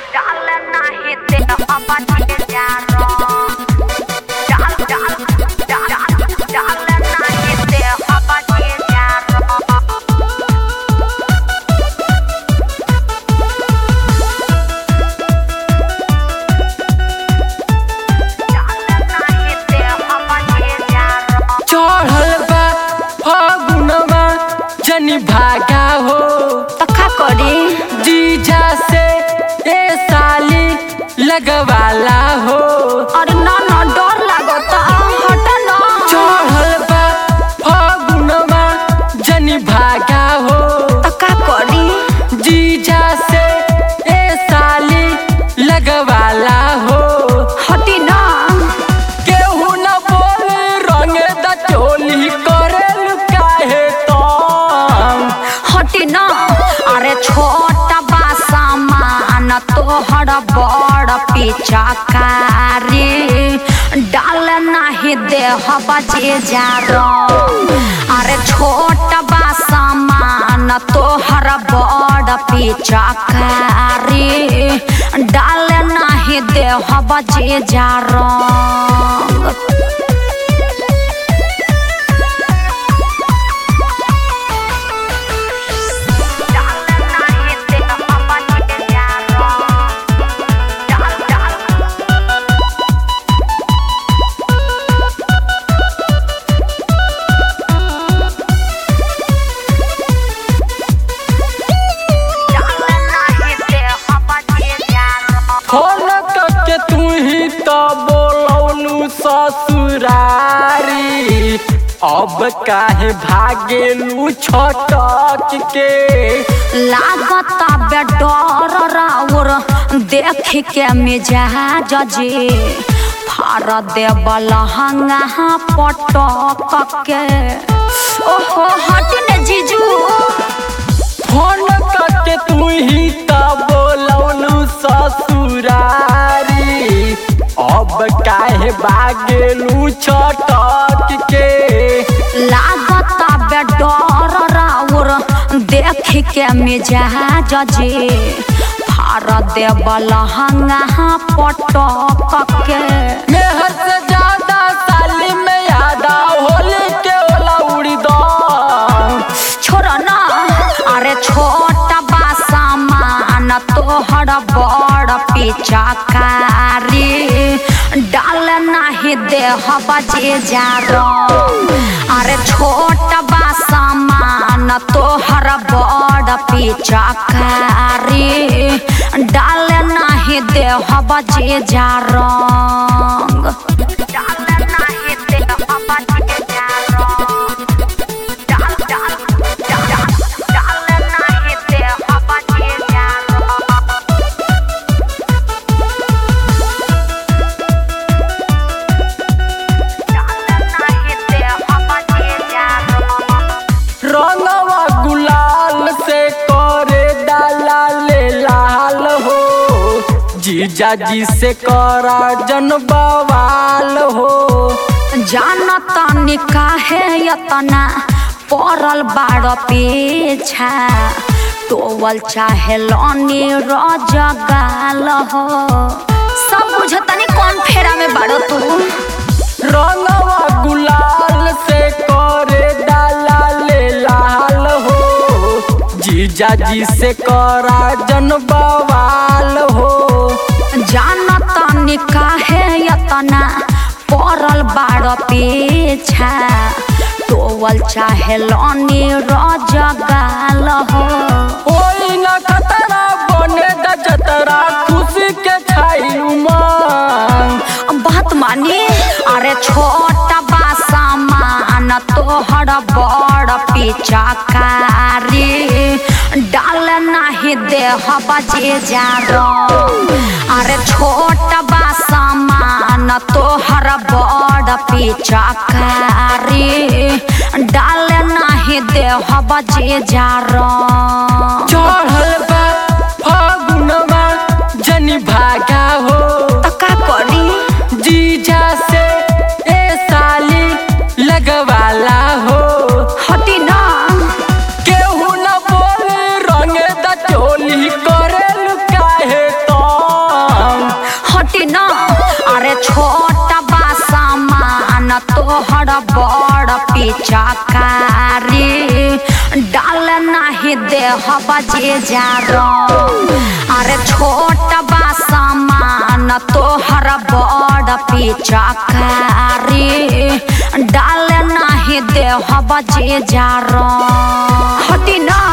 डाल नाही ते अपन जारो डाल डाल डाल डाल नाही ते अपन जारो चढ़ल बा फगुनवा जनी भागा हो तखा करी जीजा से ए साली लगवाला हो अरे ना ना डर लागता हट ना चढ़ल बा फगुनवा जनी भागा हो तखा करी जीजा से ए साली लगवाला हो हटी ना केहू न बोल रंग द चोली करेल काहे तंग हटी ना अरे छोटा बा सामान तोहर बड़ पिचकारी डाल नाही देह बजे जा अरे छोटा बा सामान तोहर बड़ पिचकारी डाल नाही देह बजे जा फोन करके तू ही तो बोलौलू ससुरारी अब काहे भागेलू छटक के लागता बे डर राउर देख के मिजाज जे फार देव लहंगा पटक के ओहो हट ने जीजू फोन करके तू ही तो बोलौलू ससुरारी अब काहे भागेलू छटक के लागता बे डर राउर देख के मिजाज जे फार देव लहंगा पटक के मेहर से ज्यादा साली में यादा होली के ओला उड़ी दो छोड़ ना अरे छोटा बा सामान तोहर बड़ पिचकारी डाल नाही देह बजे जा अरे छोटा बा सामान तोहर बड़ पिचकारी डाल नाही देह बजे जा डाल नाही देह बजे जा रंगवा गुलाल से करे डाला ले लाल हो जीजा जी से करा जन बवाल हो जानता निकाहे यतना पड़ल बाड़ पीछा टोवल चाहे लनी रजगाल हो सब बुझतनी कौन फेरा में बाड़ो तू रंगवा गुलाल से करे डाला ले लाल हो जीजा जी से करा जन बवाल हो जानता निकाहे यतना पड़ल बाड़ पीछा टोवल चाहे लनी रजगाल हो ओई न खतरा बने द जतरा खुशी के छाई उमंग बात मानी अरे छोटा बा सामान तोहर बड़ पिचकारी डाल नाही देह बजे जा अरे छोटा बा सामान तोहर बड़ पिचकारी डाल नाही देह बजे जा चढ़ल बा फगुनवा जनी भागा हो तका करी जीजा से ए साली लगवाला हो हटी ना केहू न बोल रंग द चोली करेल काहे तो तोहर बड़ पिचकारी डाल नाही देह बजे जा अरे छोट बा सामान तोहर बड़ पिचकारी डाल नाही देह बजे जा हटी ना